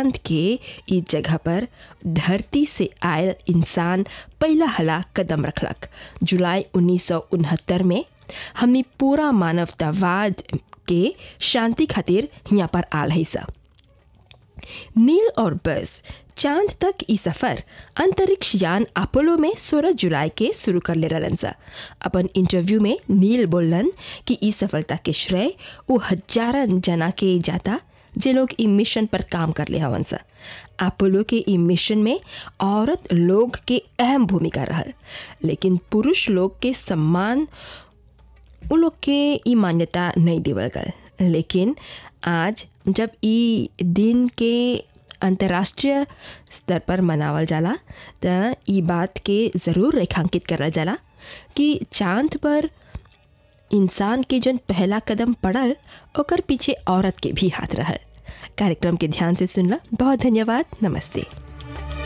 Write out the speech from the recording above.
चांद के ई जगह पर धरती से आयल इंसान पहला हला कदम रखलक जुलाई उन्नीस में हमनी पूरा मानवतावाद के शांति खातिर यहाँ पर आल है सब नील और बस चांद तक ई सफर अंतरिक्ष यान अपोलो में 16 जुलाई के शुरू कर ले रहलन सा अपन इंटरव्यू में नील बोलन कि ई सफलता के श्रेय वो हजारन जना के जाता जे लोग ई मिशन पर काम कर ले हवन सा अपोलो के ई मिशन में औरत लोग के अहम भूमिका रहल लेकिन पुरुष लोग के सम्मान उ लोग के ई मान्यता नहीं देवल गल लेकिन आज जब ई दिन के अंतर्राष्ट्रीय स्तर पर मनावल जाला त ई बात के ज़रूर रेखांकित करल जाला कि चांद पर इंसान के जन पहला कदम पड़ल ओकर पीछे औरत के भी हाथ रहल कार्यक्रम के ध्यान से सुनला बहुत धन्यवाद नमस्ते